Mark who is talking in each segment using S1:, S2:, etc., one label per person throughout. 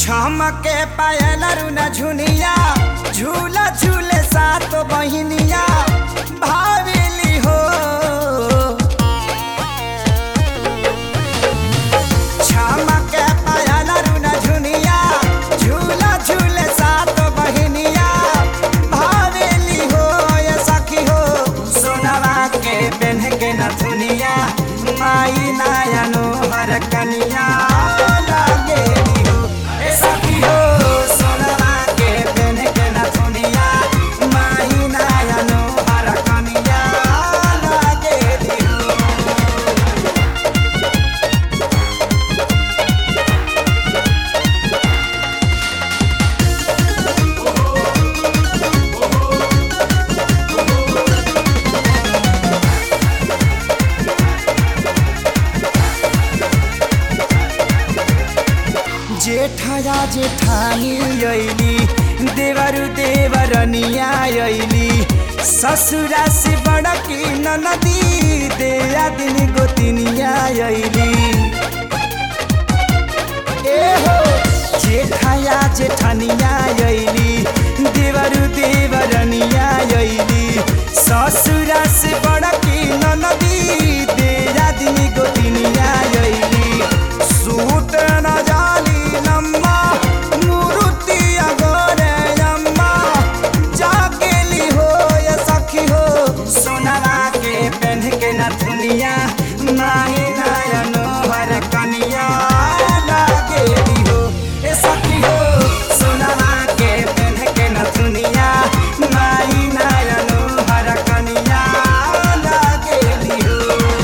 S1: छमके पायल रुना झुनिया झूला झूले सात बहिनिया भावेली हो छमके पायल रुना झुनिया झूला झूले सात बहिनिया भावेली हो ये सखी हो सोनवा के पेन्ह के नथुनिया माई नायनो हर कनिया लागेली हो ए सखी हो सोनवा के पेन्ह के नथुनिया माई नायनो हर कनिया लागेली हो जेठया जेठानी अइली देवरु देवरनिया अइली ससुरा से बड़की ननदी देया दिन गोतिनिया अइली ए हो जेठया जेठनिया अइली देवरु देवरनिया अइली ससुरा से बड़की ननदी देया दिन गोतिनिया अइली सूत न जाली नम्मा मुरुति अगोरे अम्मा जागेली हो ये सखी हो सोनवा के पेन्ह के नथुनिया माही नयनो हर कनिया लागेली हो ए सखी हो सोनवा के पेन्ह के नथुनिया माही नयनो हर कनिया लागेली हो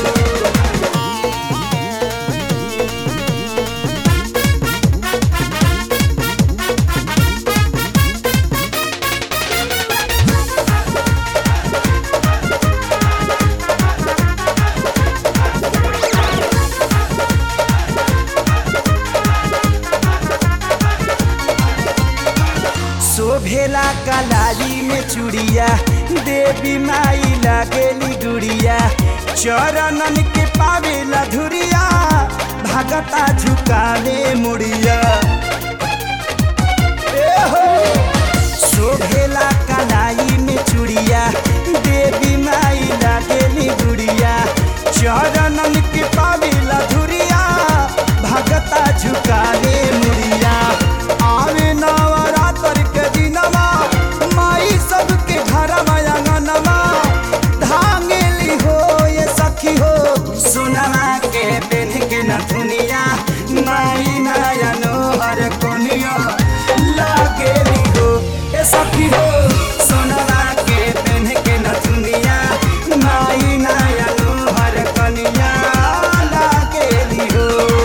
S1: शोभेला कलाली में चूड़िया देवी माई लागेली गुड़िया चरणन के पावेला धुरिया भगता झुकावे मुड़िया ए हो शोभेला कलाई में चूड़िया देवी माई लागेली गुड़िया चरणन के पावेला धुरिया भगता झुकावे मुड़िया आवे नवरात्र के दिनमा माई सबके घर अंगनमा धांगेली हो ये सखी हो सोनमा के पेन्ह के नथुनिया माई नयनो हर कोनिया लागेली हो ये सखी हो सोनमा के पेन्ह के नथुनिया माई नयनो हर कनिया लागेली हो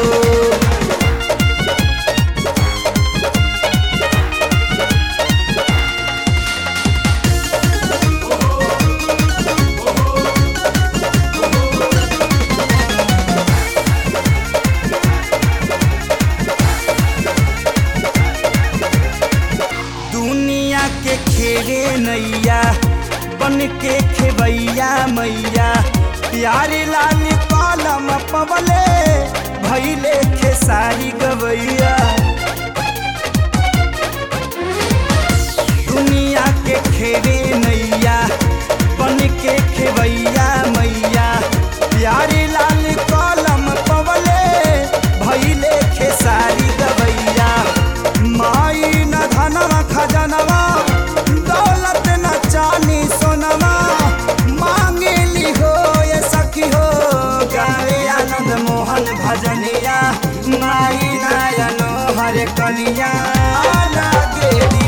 S1: दुनिया के खेरे नैया बन के खेबैया मैया प्यारे लाल पालम पवले भैले खेसारी गवैया दुनिया के खेरे नैया बन के खेबैया मैया प्यारे लाल कलम पवले भैले खेसारी गवैया माई न धनवा खजनवा दौलत न चानी सोनवा मांगेली हो ये सखी हो गावे आनंद मोहन भजनिया माई नायनो हरे कनिया लागेली